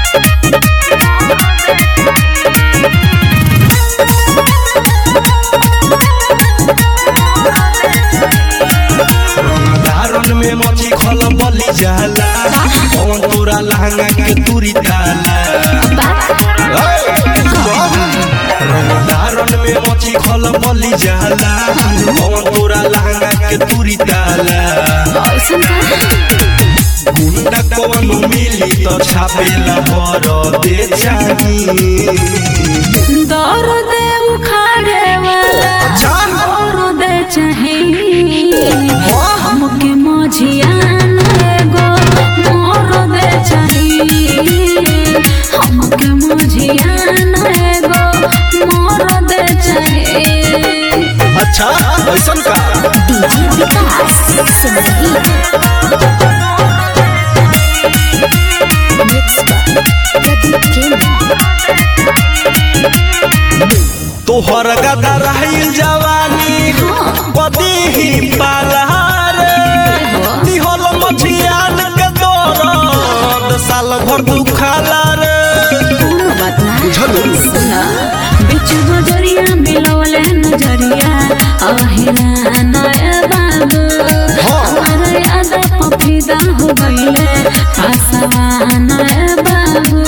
धारण में मची खल बली जाला कौन तोरा लहंगा के तुरी ताला धारण में मची खल बली जाला कौन तोरा लहंगा के तुरी ताला गुंडा कौन मिली तो छापेला पर दे चाही दर्द उखाड़े वाला दर्द चाहे हमके मझियान एगो मर्द चाहे हमके मझियान एगो मर्द चाहे अच्छा ऐसन का डीजे विकास सिंदगी मिक्स प्रदीप तोहर गदा रही जवानी बदी ही पालहार दिहल मछियान के दौरद साल भर दुखाला रे कोनो बात ना बुझलू? सुना बिच बजरिया मिलवले नजरिया अहिरा नया बाबू हमारा याद पफिदा हो गईले आसवा नया बाबू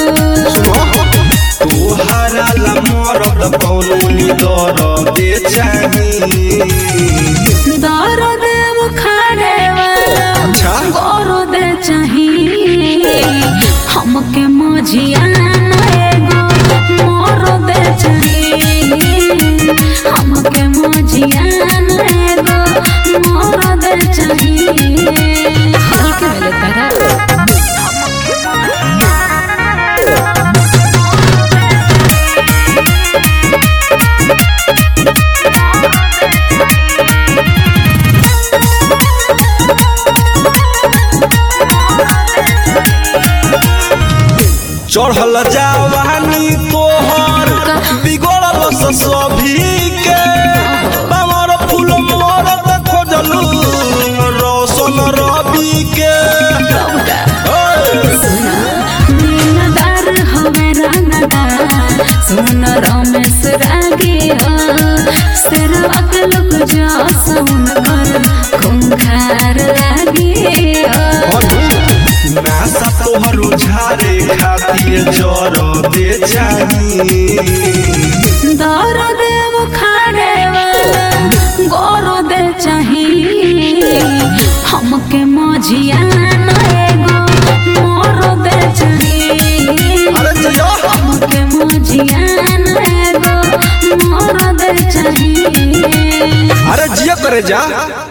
तोहरा ला मरद कौनो दर दे चाही दर्द बुखारे वाला अच्छा। गौरव चाही हमके मझियान एगो मरद चाही हमके मझियान एगो मरद चाही हल्के वाले तरह चढ़ल जवानी तोहर बिगड़ल से सभी के बामर फूल मरद खोजलू रोशन रवि के नीलदार हवे रंगदार सुन रमेश रागे हो सेरवा के लोग जो सुन कर खूंखार लागे हो नासा तोहर झारे खातिर जर दे चाही दर्द बुखारे वाला गोरो दे चाही हमके मझियान एगो मोरो दे चाही अरे जया हमके मझियान एगो मोरो दे चाही अरे जिया करे जा